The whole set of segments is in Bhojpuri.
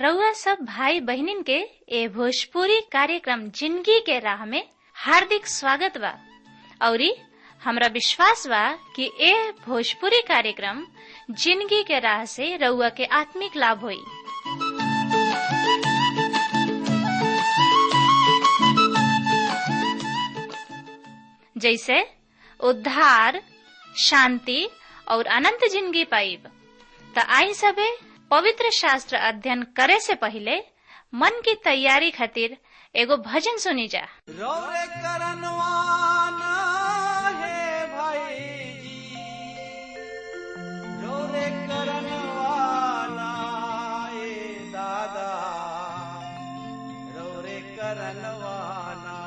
रउआ सब भाई बहिनीन के ए भोजपुरी कार्यक्रम जिंदगी के राह में हार्दिक स्वागत बा औरी हमरा विश्वास बा कि ए भोजपुरी कार्यक्रम जिंदगी के राह से रउआ के आत्मिक लाभ होई जैसे उद्धार शांति और अनंत जिंदगी पाइब त आई सबे पवित्र शास्त्र अध्ययन करे से पहले मन की तैयारी खातिर एगो भजन सुनी जा रौरे करनवाना है भाई जी रौरे करनवाना ए दादा रौरे करनवाना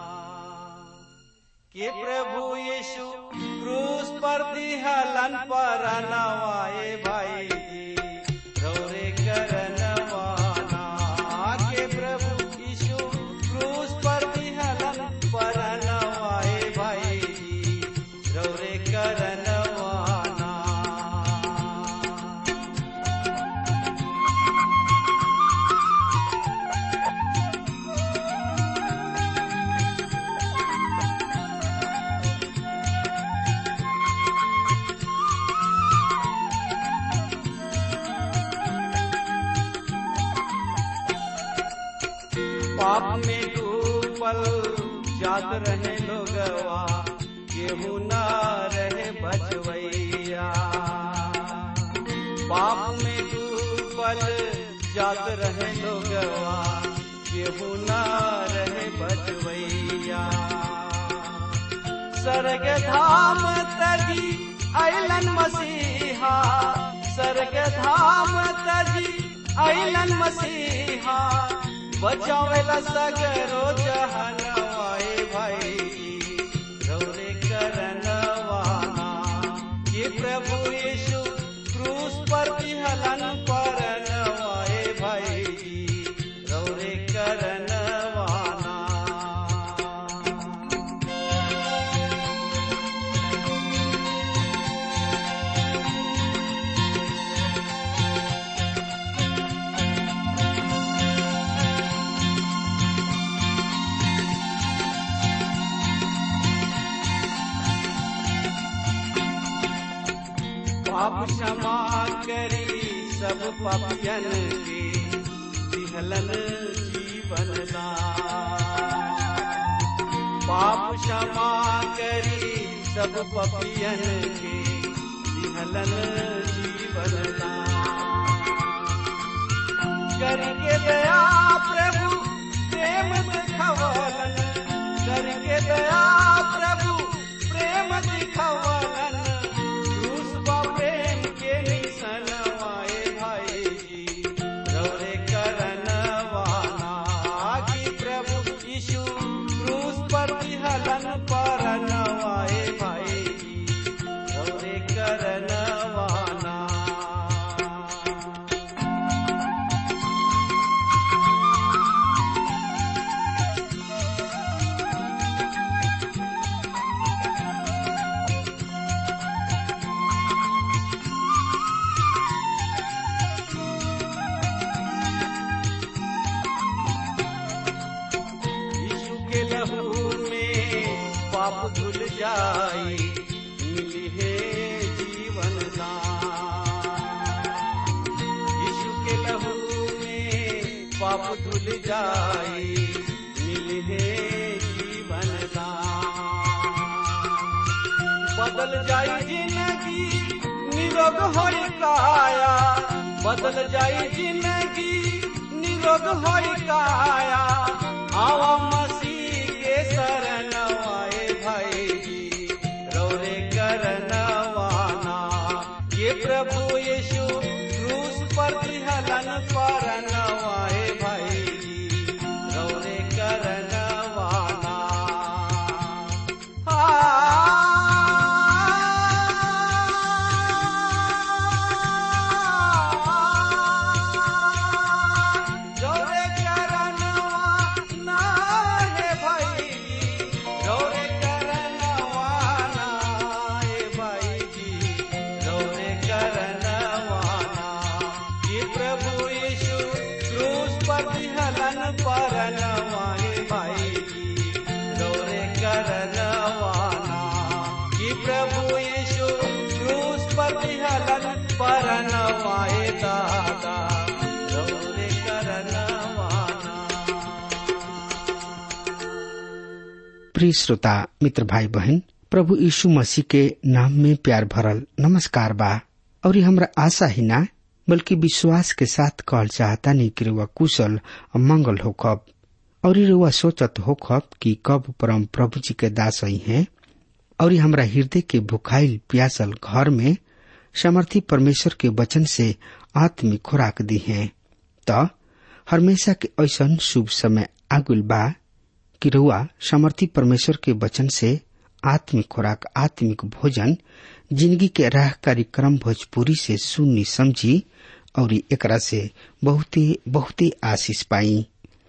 के प्रभु यीशु क्रूस पर दिहलन पर नवाए भाई जी रौरे करनवाना के प्रभु यीशु क्रूस पर दिहलन पर नवाए भाई जी रौरे करनवाना पाप में डूबल जात रहे लोगवा केहू ना रहे बचवैया पाप में डूबल जात रहे लोगवा केहू ना रहे बचवैया स्वर्ग धाम तजी अलन मसीहा स्वर्ग धाम तजी अलन मसीहा बचावेला सगरो जहनवाए भाई रौरे करनवाना ये प्रभु यीशु क्रूस पर विहलन पर नवाए भाई रौरे करनवाना पाप क्षमा करी सब पापियन के दिहलन जीवन दान पाप क्षमा करी सब पापियन के दिहलन जीवन दान करके दया प्रभु प्रेम दिखवलन करके दया प्रभु प्रेम दिखवलन क्रूस बा प्रेम के निसनवाए भाई जी रौरे करनवाना कि प्रभु यीशु क्रूस पर विहलन पर नवाए भाई जी रौरे करनवाना यीशु के लहू में पाप धुल जाई मिली है जीवन दान यीशु के लहू में पाप धुल जाई मिली है जीवन दान बदल जाई जिंदगी निरोग होई काया बदल जाई जिंदगी निरोग होई काया आवा मसीह के शरण आए भाई जी रौरे करनवाना ये प्रभु यीशु क्रूस पर हलन पर नवाए भाई जी रौरे करनवाना रौरे करनवाना हे भाई रौरे करनवाना हे भाई रौरे करनवाना ये प्रभु यीशु परनवाए भाई जी रौरे करनवाना कि प्रभु यीशु क्रूस पर हलन परनवाए दादा रौरे करनवाना प्रिय श्रोता मित्र भाई बहन प्रभु यीशु मसीह के नाम में प्यार भरल नमस्कार बा और ये हमरा आशा ही ना बल्कि विश्वास के साथ कहल चाहता नहीं कि रुआ कुशल और मंगल होखब और ये रुआ सोचत होखब कि कब परम प्रभु जी के दास ही हैं और ये हमरा हृदय के भुखाइल प्यासल घर में समर्थी परमेश्वर के वचन से आत्मिक खुराक दी है त हमेशा के ऐसा शुभ समय आगुल बा कि रउआ समर्थी परमेश्वर के वचन से आत्मिक खुराक आत्मिक भोजन जिंदगी के राह कार्यक्रम भोजपुरी से सुननी समझी और एकरा से बहुते बहुते आशीष पाई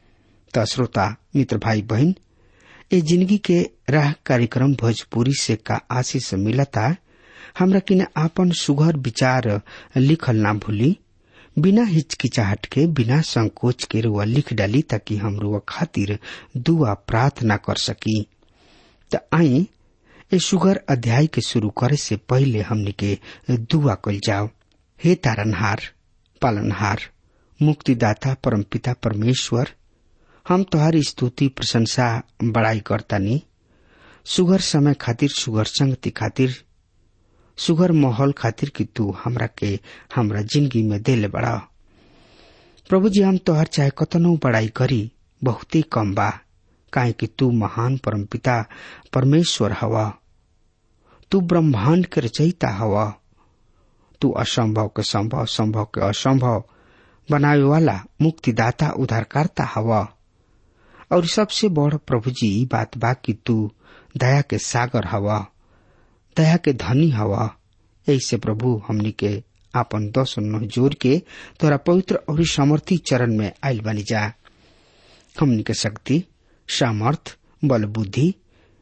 त श्रोता मित्र भाई बहन ए जिंदगी के राह कार्यक्रम भोजपुरी से का आशीष मिलता हमरा किने आपन सुघर विचार लिखल ना भूली बिना हिचकिचाहट के बिना संकोच के रुआ लिख डाली ताकि हम रुआ खातिर दुआ प्रार्थना कर सकी त आई ए सुगर अध्याय के शुरू करे से पहले हमनी के दुआ कल जाओ हे तारनहार पालनहार मुक्तिदाता परमपिता परमेश्वर हम तोहारी स्तुति प्रशंसा बड़ाई करतानी सुगर समय खातिर सुगर संगति खातिर सुगर माहौल खातिर कि तू हमरा के हमरा जिंदगी में देले बड़ा प्रभु जी हम तोहर चाहे कतनो बड़ाई करी बहुते कम बा काहे कि तू महान परमपिता परमेश्वर हवा तू ब्रह्मांड के रचयिता हवा तू असंभव के संभव संभव के असंभव बनावे वाला मुक्तिदाता उद्धारकर्ता हवा और सबसे बड़ प्रभु जी ई बात बा कि तू दया के सागर हवा दया के धनी हवा ऐसे प्रभु हमनी के आपन दस नह जोर के तोरा पवित्र और समर्थी चरण में आयल बनी जा हमनी के शक्ति सामर्थ बल बुद्धि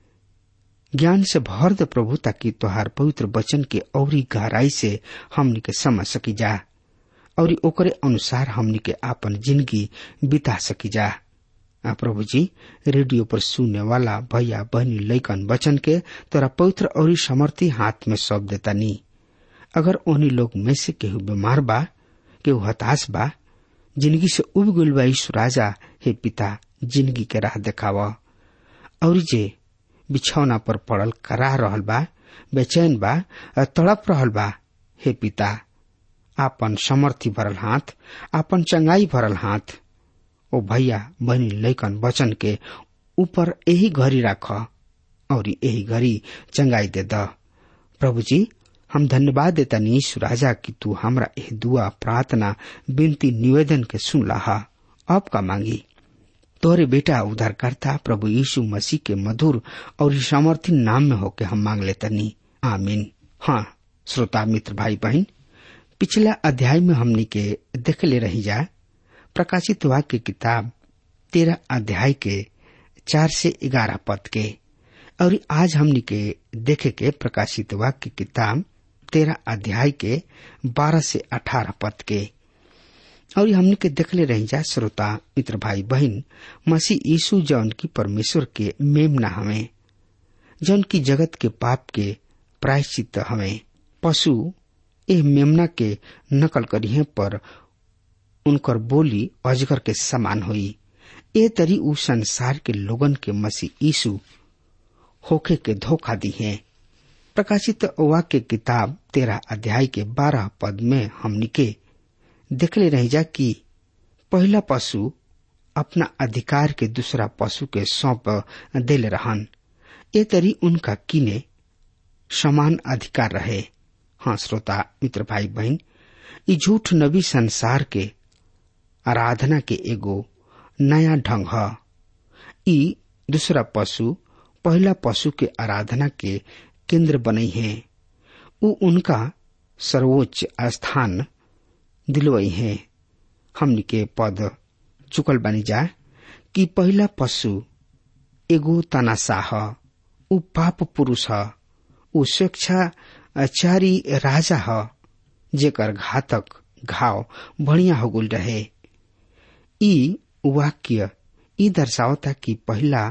ज्ञान से भर दे प्रभु ताकि तोहार पवित्र वचन के औरी गहराई से हमनी के समझ सकी जा और ओकरे अनुसार हमनी के आपन जिंदगी बिता सकी जा आ प्रभु जी रेडियो पर सुनने वाला भैया बहनी लैकन वचन के तोरा पवित्र और समर्थी हाथ में सौंप देता नी अगर उन्हीं लोग में से केहू बीमार बा केहू हताश बा जिंदगी से उब गइल बा यीशु राजा हे पिता जिंदगी के राह देखावा और जे बिछौना पर पड़ल कराह रहल बा बेचैन बा आ तड़प रहल बा हे पिता आपन समर्थी भरल हाथ आपन चंगाई भरल हाथ ओ भैया बहनी लैकन वचन के ऊपर यही घड़ी राख और यही घड़ी चंगाई दे द प्रभु जी हम धन्यवाद देता नीश राजा कि तू हमरा एह दुआ प्रार्थना विनती निवेदन के सुन लहा अब का मांगी तोरे बेटा उद्धारकर्ता प्रभु यीशु मसीह के मधुर और सामर्थी नाम में होके हम मांग लेतनी आमीन हाँ श्रोता मित्र भाई बहन पिछला अध्याय में हमनी के देख ले रही जा प्रकाशित वाक्य किताब तेरह अध्याय के चार से ग्यारह पद के और आज हमनी के देखे के प्रकाशित वाक्य किताब तेरह अध्याय के बारह से अठारह पद के और हमने के देखले रही जा श्रोता मित्र भाई बहन मसीह यीशु जौन की परमेश्वर के मेम न हमें जौन की जगत के पाप के प्रायश्चित हमें पशु एह मेमना के नकल करिए पर उनकर बोली अजगर के समान हुई ए तरी उ संसार के लोगन के मसीह यीशु होखे के धोखा दी है प्रकाशित वाक्य किताब तेरह अध्याय के बारह पद में हमनी के देखले रह जा कि पहला पशु अपना अधिकार के दूसरा पशु के सौंप दिल रहन ए तरी उनका किने समान अधिकार रहे हाँ श्रोता मित्र भाई बहन ई झूठ नबी संसार के आराधना के एगो नया ढंग है ई दूसरा पशु पहला पशु के आराधना के केंद्र बने हैं उ उनका सर्वोच्च स्थान दिलवई है हमनी के पद चुकल बनी जा कि पहला पशु एगो तनाशाह उ पाप पुरुष ह उ स्वेच्छाचारी राजा ह जेकर घातक घाव बढ़िया हो गुल रहे ई वाक्य ई दर्शावता कि पहला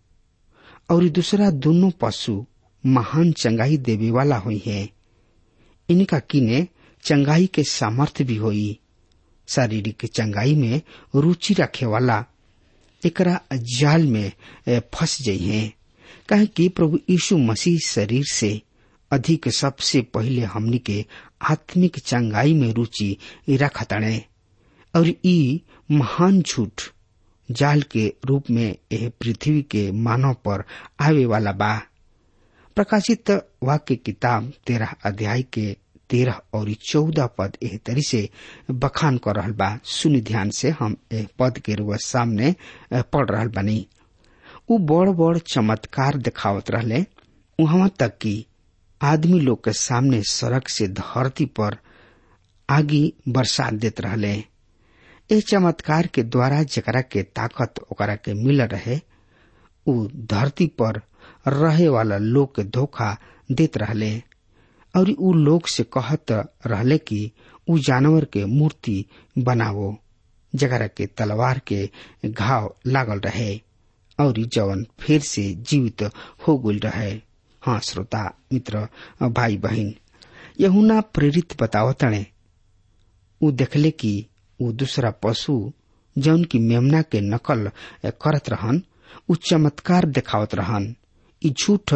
और दूसरा दोनों पशु महान चंगाई देवे वाला हुई है इनका किने चंगाई के सामर्थ्य भी होई शारीरिक चंगाई में रुचि रखे वाला एकरा जाल में फंस जाइ है कहे कि प्रभु यीशु मसीह शरीर से अधिक सबसे पहले हमनी के आत्मिक चंगाई में रुचि रखतणे और ई महान झूठ जाल के रूप में यह पृथ्वी के मानव पर आवे वाला बा प्रकाशित वाक्य किताब तेरह अध्याय के तेरह और चौदह पद एह तरी से बखान कर रहल बा सुनि ध्यान से हम एह पद के रुआ सामने पढ़ रहल बनी उ बड़ बड़ चमत्कार दिखावत रहले वहां तक कि आदमी लोग के सामने सड़क से धरती पर आगी बरसात देत रहले ए चमत्कार के द्वारा जकरा के ताकत ओकरा के मिल रहे उ धरती पर रहे वाला लोग के धोखा देत रहले और उ लोग से कहत रहले कि उ जानवर के मूर्ति बनावो जकरा के तलवार के घाव लागल रहे और जवन फिर से जीवित हो गल रहे हाँ श्रोता मित्र भाई बहन यहुना प्रेरित बतावतणे उ देखले कि उ दूसरा पशु जौन की मेमना के नकल करत रहन उ चमत्कार देखावत रहन ई झूठ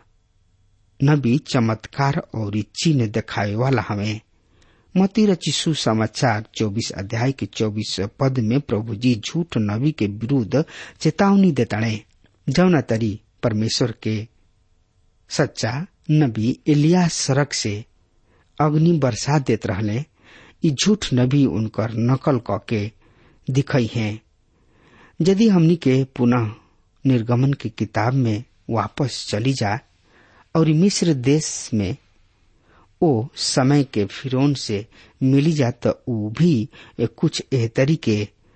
नबी चमत्कार और चिन्ह दिखावे वाला हमें मती रचिसु समाचार 24 अध्याय के 24 पद में प्रभु जी झूठ नबी के विरुद्ध चेतावनी देताणे जौना तरी परमेश्वर के सच्चा नबी एलिया सड़क से अग्नि बरसात देत रहले ई झूठ नबी उनकर नकल क के दिखई हैं यदि हमनी के पुनः निर्गमन की किताब में वापस चली जा और मिस्र देश में ओ समय के फिरौन से मिली जा तो ऊ भी कुछ एह तरीके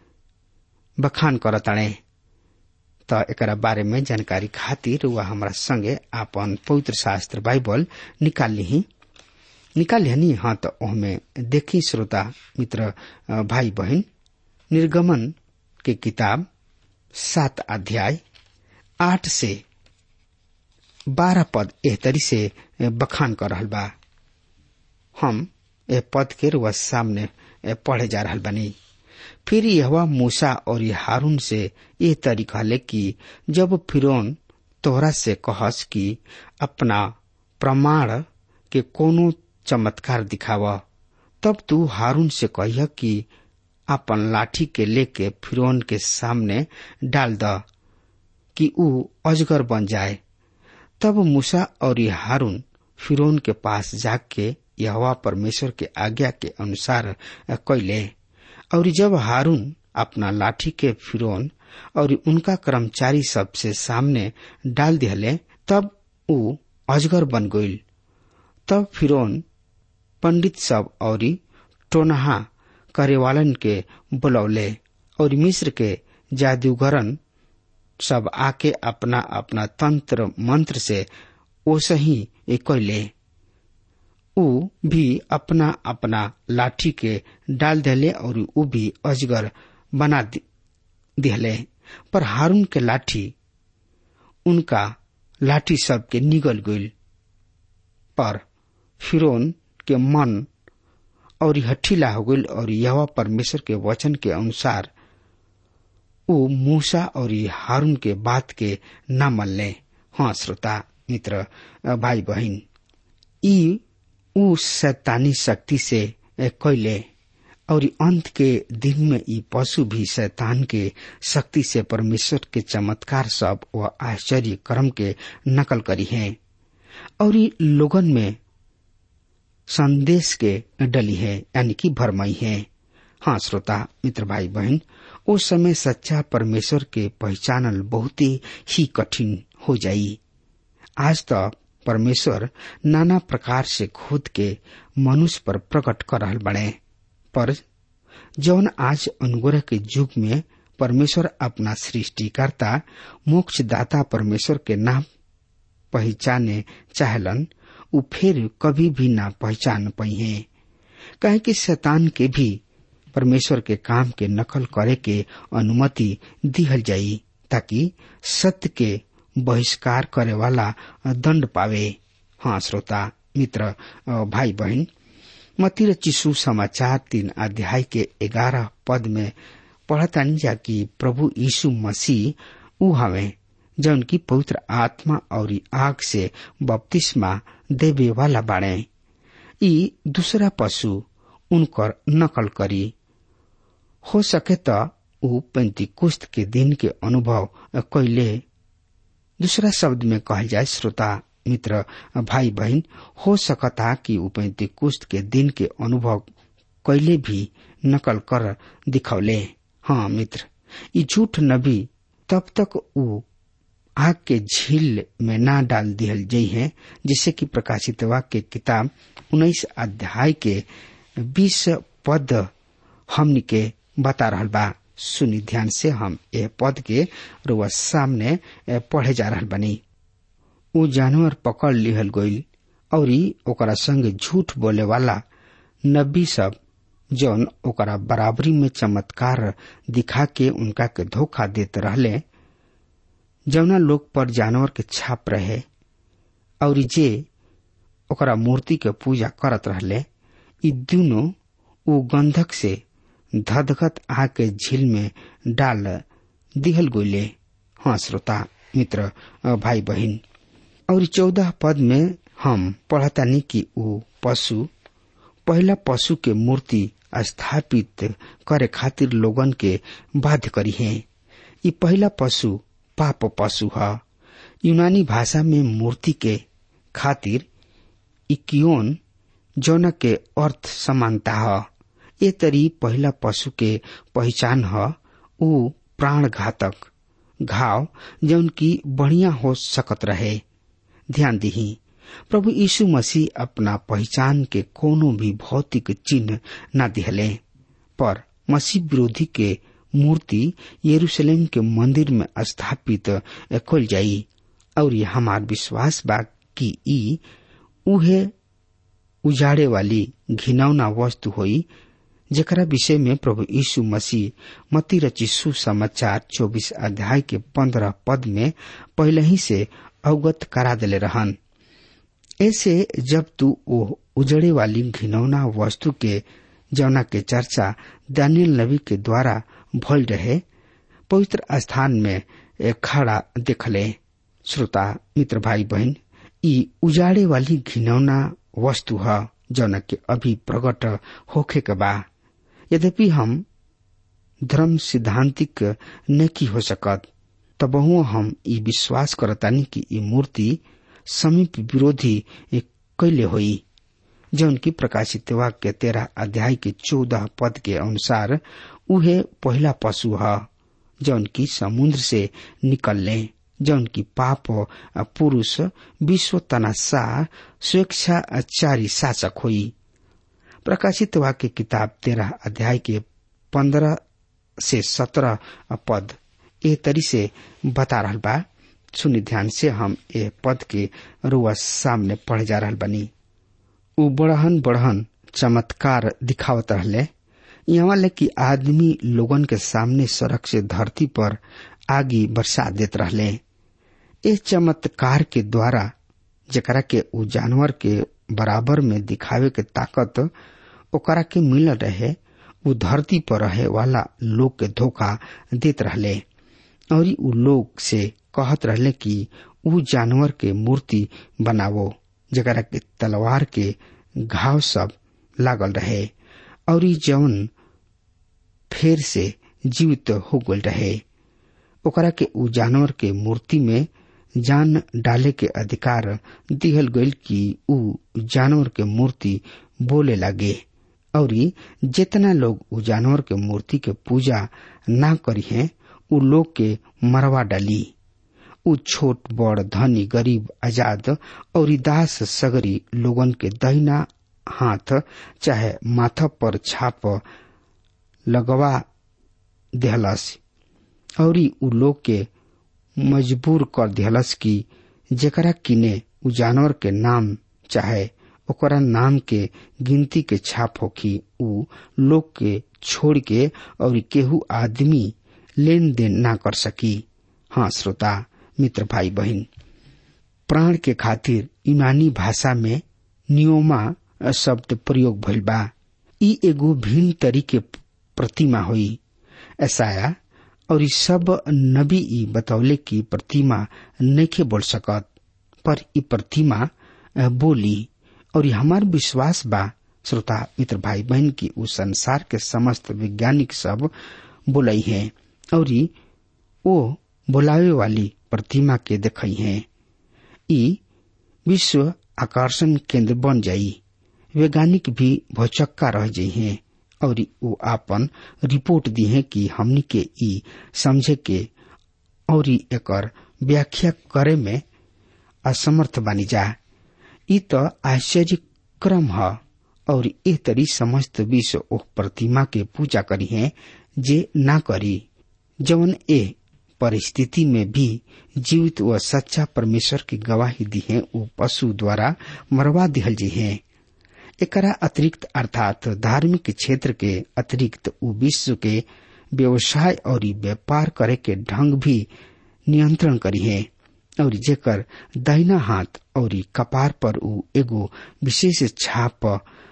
बखान करताणे तो एकरा बारे में जानकारी खातिर वह हमारा संगे आपन पवित्र शास्त्र बाइबल निकाल ली निकाल हनी हाँ तो ओहमे देखी श्रोता मित्र भाई बहन निर्गमन के किताब सात अध्याय आठ से बारह पद एह तरी से बखान कर रहल बा हम ए पद के रुआ सामने पढ़े जा रहल बनी फिर यह मूसा और हारून से ये तरीका ले कि जब फिरौन तोहरा से कहस कि अपना प्रमाण के कोनो चमत्कार दिखाव तब तू हारून से कहिय कि अपन लाठी के लेके फिरौन के सामने डाल द कि ऊ अजगर बन जाए तब मूसा और हारून फिरौन के पास जाके यहवा परमेश्वर के आज्ञा के अनुसार कैले और जब हारून अपना लाठी के फिरौन और उनका कर्मचारी सबसे सामने डाल दिहले तब ऊ अजगर बन गईल तब फिरौन पंडित सब और टोनहा करेवालन के बुलौले और मिस्र के जादूगरन सब आके अपना अपना तंत्र मंत्र से ओसही कैले ऊ भी अपना अपना लाठी के डाल दिले और ऊ भी अजगर बना दिहले पर हारून के लाठी उनका लाठी सब के निगल गईल पर फिरौन के मन और हठीला हो गईल और यह परमेश्वर के वचन के अनुसार ऊ मूसा और हारून के बात के न मल्ले हाँ श्रोता मित्र भाई बहन ई ऊ शैतानी शक्ति से कैले और अंत के दिन में ई पशु भी शैतान के शक्ति से परमेश्वर के चमत्कार सब व आश्चर्य कर्म के नकल करी है और लोगन में संदेश के डली है यानी कि भरमई है हाँ श्रोता मित्र भाई बहन उस समय सच्चा परमेश्वर के पहचानल बहुत ही कठिन हो जाई आज तो परमेश्वर नाना प्रकार से खुद के मनुष्य पर प्रकट कर रहल बने पर जौन आज अनुग्रह के युग में परमेश्वर अपना सृष्टिकर्ता मोक्षदाता परमेश्वर के नाम पहचाने चाहलन उ फिर कभी भी ना पहचान पाई है कहे कि शैतान के भी परमेश्वर के काम के नकल करे के अनुमति दिहल जाई ताकि सत्य के बहिष्कार करे वाला दंड पावे हाँ श्रोता मित्र भाई बहन मती र चिसु समाचार तीन अध्याय के ग्यारह पद में पढ़तानी जा कि प्रभु यीशु मसीह ऊ हवे जौन की पवित्र आत्मा और आग से बपतिस्मा देवे वाला बाड़े ई दूसरा पशु उनकर नकल करी हो सके त ऊ पेंतिकुस्त के दिन के अनुभव कैले दूसरा शब्द में कहल जाए श्रोता मित्र भाई बहन हो सकता कि ऊ पेंतिकुस्त के दिन के अनुभव कैले भी नकल कर दिखौले हाँ मित्र ये झूठ नबी तब तक ऊ आग के झील में ना डाल दिहल जई है जिससे कि प्रकाशित वाक्य किताब उन्नीस अध्याय के बीस पद हमनी के बता रहल बा सुनी ध्यान से हम ए पद के रुआ सामने पढ़े जा रहल बनी ऊ जानवर पकड़ लिहल गईल और ओकरा संग झूठ बोले वाला नबी सब जौन ओकरा बराबरी में चमत्कार दिखा के उनका के धोखा देते रहले जौना लोग पर जानवर के छाप रहे और जे ओकरा मूर्ति के पूजा करत रहले ई दोनों ऊ गंधक से धधगत आग के झील में डाल दिहल गोले हाँ श्रोता मित्र भाई बहन और चौदह पद में हम पढ़तानी कि ऊ पशु पहला पशु के मूर्ति स्थापित करे खातिर लोगन के बाध्य करी है ये पहला पशु पाप पशु है यूनानी भाषा में मूर्ति के खातिर इकियोन जौन के अर्थ समानता है ये तरी पहला पशु के पहचान है ऊ प्राण घातक घाव जौन की बढ़िया हो सकत रहे ध्यान दही प्रभु यीशु मसीह अपना पहचान के कोनो भी भौतिक चिन्ह न दिहले पर मसीह विरोधी के मूर्ति यरूशलेम के मंदिर में स्थापित खोल जाई और ये हमार विश्वास बा कि ई उहे उजाड़े वाली घिनौना वस्तु होई जेकरा विषय में प्रभु यीशु मसीह मती रचिसु समाचार चौबीस अध्याय के पंद्रह पद में पहले ही से अवगत करा दिले रहन ऐसे जब तू ओ उजड़े वाली घिनौना वस्तु के जौना के चर्चा दानियल नबी के द्वारा भल रहे पवित्र स्थान में खड़ा देखले श्रोता मित्र भाई बहन ई उजाड़े वाली घिनौना वस्तु है जौन के अभी प्रकट होखे के बा यद्यपि हम धर्म सिद्धांतिक नहीं हो सकत तबहुओ हम ई विश्वास करतानी कि ई मूर्ति समीप विरोधी कैले होई जौन की प्रकाशित वाक्य तेरह अध्याय के चौदह पद के अनुसार उहे पहला पशु है जौन की समुद्र से निकलने जौन की पाप पुरुष विश्व तनासा स्वेच्छाचारी शासक हुई प्रकाशित वाक्य किताब तेरह अध्याय के पंद्रह से सत्रह पद ए तरी से बता रहा बा सुनि ध्यान से हम ए पद के रुआ सामने पढ़ जा रहा बनी उ बढ़हन बढ़हन चमत्कार दिखावत रहले यहाँ ले कि आदमी लोगन के सामने सड़क से धरती पर आगी बरसा देत रहले इस चमत्कार के द्वारा जकरा के उ जानवर के बराबर में दिखावे के ताकत ओकरा के मिल रहे उ धरती पर रहे वाला लोग के धोखा देत रहले और उ लोग से कहत रहले कि उ जानवर के मूर्ति बनावो जकरा के तलवार के घाव सब लागल रहे और जौन फेर से जीवित हो गल रहे ओकरा के उ जानवर के मूर्ति में जान डाले के अधिकार दिहल गईल कि उ जानवर के मूर्ति बोले लगे और जितना लोग उ जानवर के मूर्ति के पूजा ना करी हैं उ लोग के मरवा डाली उ छोट बड़ धनी गरीब आजाद और दास सगरी लोगन के दहिना हाथ चाहे माथा पर छाप लगवा देहलस और उ लोग के मजबूर कर दिहलस कि जेकरा किने उ जानवर के नाम चाहे ओकरा नाम के गिनती के छाप होखी उ लोग के छोड़ के और केहू आदमी लेन देन ना कर सकी हाँ श्रोता मित्र भाई बहन प्राण के खातिर यूनानी भाषा में नियोमा शब्द प्रयोग भइल बा ई एगो भिन्न तरीके प्रतिमा हुई ऐसाया और ई सब नबी ई बतौले की प्रतिमा नइखे बोल सकत पर ई प्रतिमा बोली और हमार विश्वास बा श्रोता मित्र भाई बहन की उस संसार के समस्त वैज्ञानिक सब बोलई है और वो बोलावे वाली प्रतिमा के देखई है ई विश्व आकर्षण केंद्र बन जाई वैज्ञानिक भी भौचक्का रह जाइ हैं और वो आपन रिपोर्ट दी है कि हमनी के ई समझे के और एकर व्याख्या करे में असमर्थ बनी जा ई तो आश्चर्य क्रम है और ए तरी समस्त विश्व ओह प्रतिमा के पूजा करी है जे ना करी जवन ए परिस्थिति में भी जीवित व सच्चा परमेश्वर की गवाही दी है वो पशु द्वारा मरवा दिहल जी है एकरा अतिरिक्त अर्थात धार्मिक क्षेत्र के अतिरिक्त उ विश्व के व्यवसाय और व्यापार करे के ढंग भी नियंत्रण करी है और जेकर दाहिना हाथ और कपार पर उ एगो विशेष छाप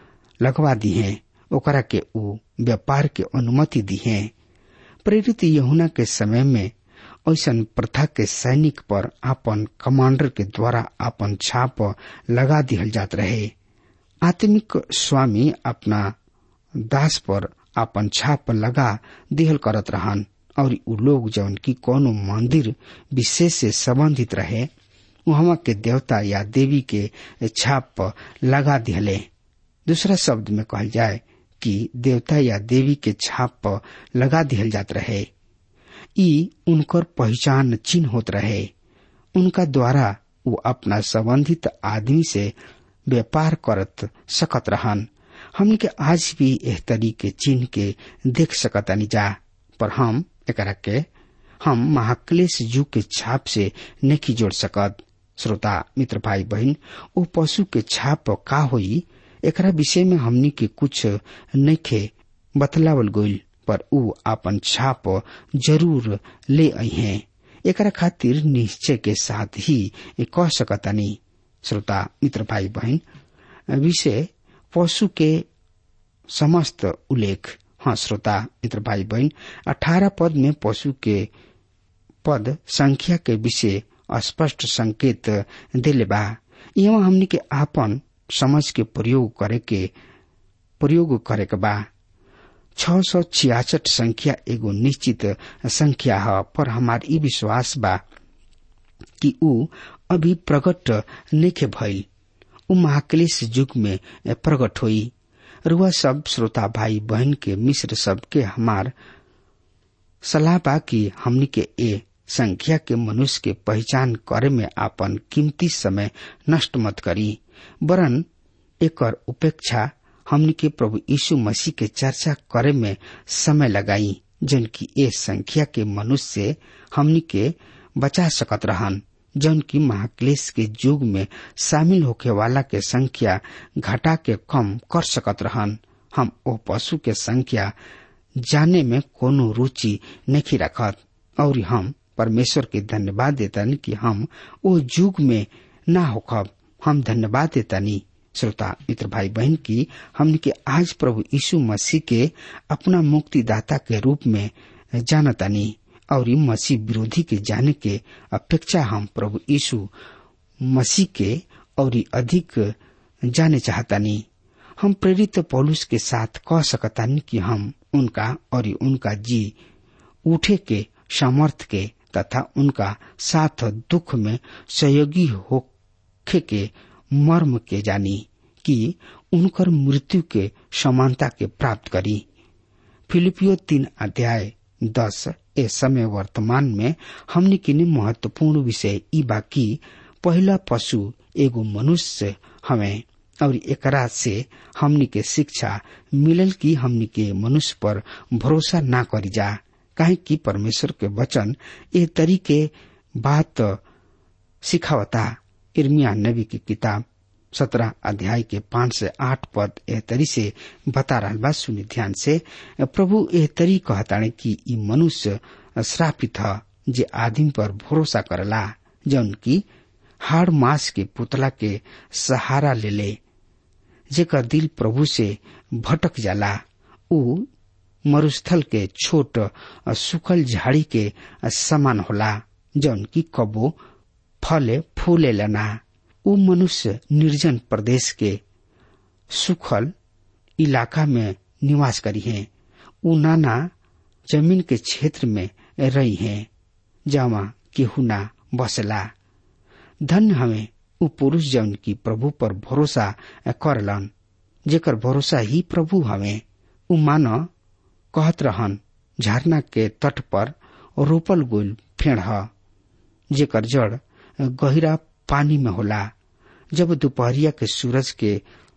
लगवा दी है ओकरा के उ व्यापार के अनुमति दी है प्रेरित यहुना के समय में ऐसा प्रथा के सैनिक पर आपन कमांडर के द्वारा आपन छाप लगा दिहल जात रहे आत्मिक स्वामी अपना दास पर आपन छाप लगा दिहल करत रहन और उ लोग जौन की कोनो मंदिर विशेष से संबंधित रहे वहां के देवता या देवी के छाप लगा दिहले दूसरा शब्द में कहल जाए कि देवता या देवी के छाप लगा दिहल जात रहे ई उनकर पहचान चिन्ह होत रहे उनका द्वारा वो अपना संबंधित आदमी से व्यापार करत सकत रहन हमन के आज भी एह तरीके चिन्ह के देख सकतानी जा पर हम एकरा के हम महाक्लेश जू के छाप से नहीं जोड़ सकत श्रोता मित्र भाई बहन ओ पशु के छाप का होई एकरा विषय में हमनी के कुछ नइखे बतलावल गइल पर उ आपन छाप जरूर ले आई हैं एकरा खातिर निश्चय के साथ ही कह सकतानी श्रोता मित्र भाई बहन विषय पशु के समस्त उल्लेख हाँ श्रोता मित्र भाई बहन अठारह पद में पशु के पद संख्या के विषय स्पष्ट संकेत दिले बा यहाँ हमनी के आपन समझ के प्रयोग करे के प्रयोग करे के बा छ सौ छियासठ संख्या एगो निश्चित संख्या है पर हमार ई विश्वास बा कि ऊ अभी प्रकट नेखे भइल ऊ महाक्लेश युग में प्रकट हुई रुआ सब श्रोता भाई बहन के मिश्र सब के हमार सलाह बा कि हमनी के ए संख्या के मनुष्य के पहचान करे में आपन कीमती समय नष्ट मत करी वरन एकर उपेक्षा हमनी के प्रभु यीशु मसीह के चर्चा करे में समय लगाई जन की ए संख्या के मनुष्य से हमनी के बचा सकत रहन जौन की महाक्लेश के युग में शामिल होके वाला के संख्या घटा के कम कर सकत रहन हम ओ पशु के संख्या जाने में कोनो रुचि नहीं रखत और हम परमेश्वर के धन्यवाद देतन कि हम ओ युग में ना होखब हम धन्यवाद देतनी श्रोता मित्र भाई बहन की हमने के आज प्रभु यीशु मसीह के अपना मुक्तिदाता के रूप में जानतानी और मसीह विरोधी के जाने के अपेक्षा हम प्रभु यीशु मसीह के और अधिक जाने चाहतानी हम प्रेरित पौलुस के साथ कह सकतानी कि हम उनका और उनका जी उठे के सामर्थ के तथा उनका साथ दुख में सहयोगी होखे के मर्म के जानी कि उनकर मृत्यु के समानता के प्राप्त करी फिलिपियो तीन अध्याय दस ए समय वर्तमान में हमने किने महत्वपूर्ण विषय ई बाकी पहला पशु एगो मनुष्य हमें और एकरा से हमनी के शिक्षा मिलल कि हमनी के मनुष्य पर भरोसा ना करी जा काहे कि परमेश्वर के वचन ए तरीके बात सिखावता इर्मिया नबी की किताब सत्रह अध्याय के पांच से आठ पद एह तरी से बता रहा बा सुनी ध्यान से प्रभु एह तरी कहताणे कि ई मनुष्य श्रापित ह जे आदमी पर भरोसा करला जौन की हाड़ मास के पुतला के सहारा ले ले जेकर दिल प्रभु से भटक जाला ऊ मरुस्थल के छोट सुखल झाड़ी के समान होला जौन की कबो फले फूले लना ऊ मनुष्य निर्जन प्रदेश के सुखल इलाका में निवास करी है ऊ नाना जमीन के क्षेत्र में रही है जहाँ केहू ना बसला धन्य हमें ऊ पुरुष जौन की प्रभु पर भरोसा करलन जेकर भरोसा ही प्रभु हमें ऊ मान कहत रहन झरना के तट पर रोपल गोल फेड़ ह जेकर जड़ गहिरा पानी में होला जब दोपहरिया के सूरज के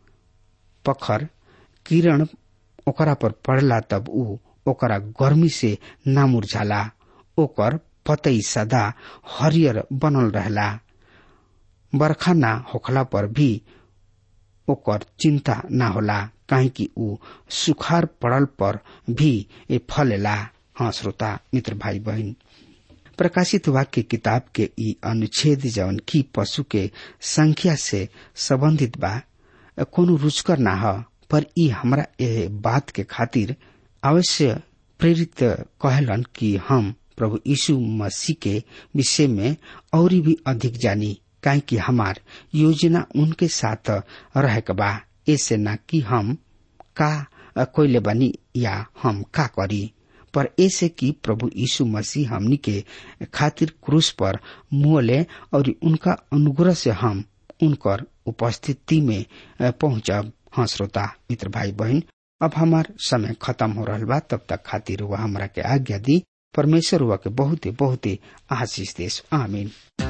पखर किरण ओकरा पर पड़ला तब ऊ ओकरा गर्मी से ना मुरझाला ओकर पतई सदा हरियर बनल रहला बरखा ना होखला पर भी ओकर चिंता ना होला काहे कि ऊ सुखार पड़ल पर भी ए फलेला हाँ श्रोता मित्र भाई बहन प्रकाशित वाक्य किताब के ई अनुच्छेद जवन की पशु के संख्या से संबंधित बा कोनो रुचकर ना ह पर ई हमरा ए बात के खातिर अवश्य प्रेरित कहलन कि हम प्रभु यीशु मसीह के विषय में और भी अधिक जानी काहे कि हमार योजना उनके साथ रहे के बा ऐसे न कि हम का कोयले बनी या हम का करी पर ऐसे कि प्रभु यीशु मसीह हमनी के खातिर क्रूस पर मुहले और उनका अनुग्रह से हम उनकर उपस्थिति में पहुंचब हाँ श्रोता मित्र भाई बहन अब हमार समय खत्म हो रहा बा तब तक खातिर वह हमरा के आज्ञा दी परमेश्वर हुआ के बहुत ही बहुत ही आशीष देश आमीन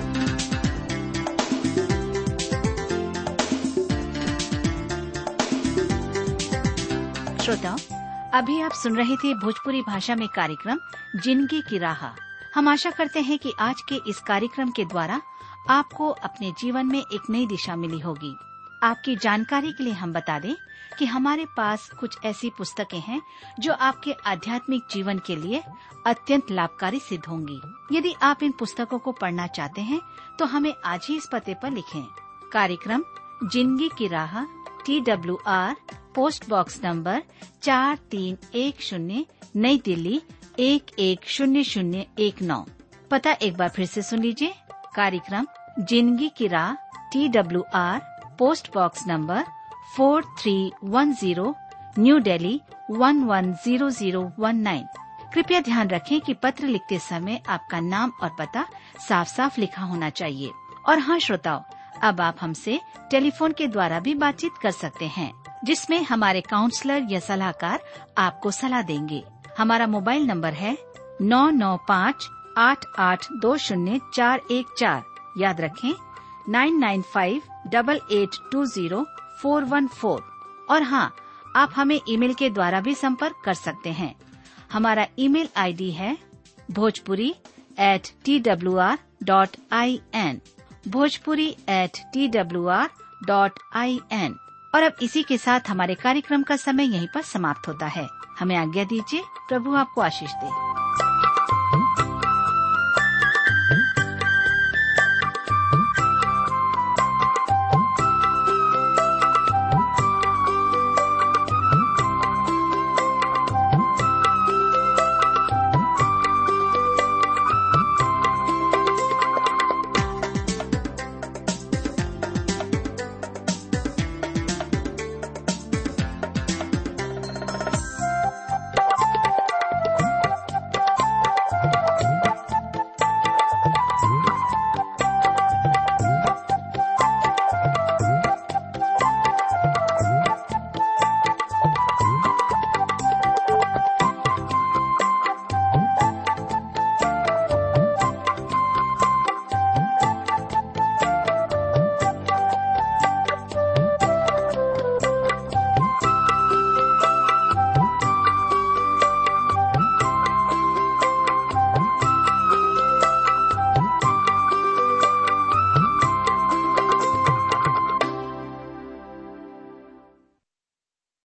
श्रोताओं अभी आप सुन रहे थे भोजपुरी भाषा में कार्यक्रम जिंदगी की राह हम आशा करते हैं कि आज के इस कार्यक्रम के द्वारा आपको अपने जीवन में एक नई दिशा मिली होगी आपकी जानकारी के लिए हम बता दें कि हमारे पास कुछ ऐसी पुस्तकें हैं जो आपके आध्यात्मिक जीवन के लिए अत्यंत लाभकारी सिद्ध होंगी यदि आप इन पुस्तकों को पढ़ना चाहते हैं तो हमें आज ही इस पते पर लिखें कार्यक्रम जिंदगी की राह T W R post box number चार तीन एक शून्य नई दिल्ली एक एक शून्य शून्य एक नौ पता एक बार फिर से सुन लीजिए कार्यक्रम जिंदगी की राह T W R post box number four three one zero new Delhi one one zero zero one nine कृपया ध्यान रखें कि पत्र लिखते समय आपका नाम और पता साफ साफ लिखा होना चाहिए और हाँ श्रोताओं अब आप हमसे टेलीफोन के द्वारा भी बातचीत कर सकते हैं जिसमें हमारे काउंसलर या सलाहकार आपको सलाह देंगे हमारा मोबाइल नंबर है नौ नौ पाँच आठ आठ दो शून्य चार एक चार याद रखें nine nine five double eight two zero four one four और हाँ आप हमें ईमेल के द्वारा भी संपर्क कर सकते हैं हमारा ईमेल आईडी है Bhojpuri at T W R dot I N Bhojpuri at T W R dot I N और अब इसी के साथ हमारे कार्यक्रम का समय यहीं पर समाप्त होता है हमें आज्ञा दीजिए प्रभु आपको आशीष दे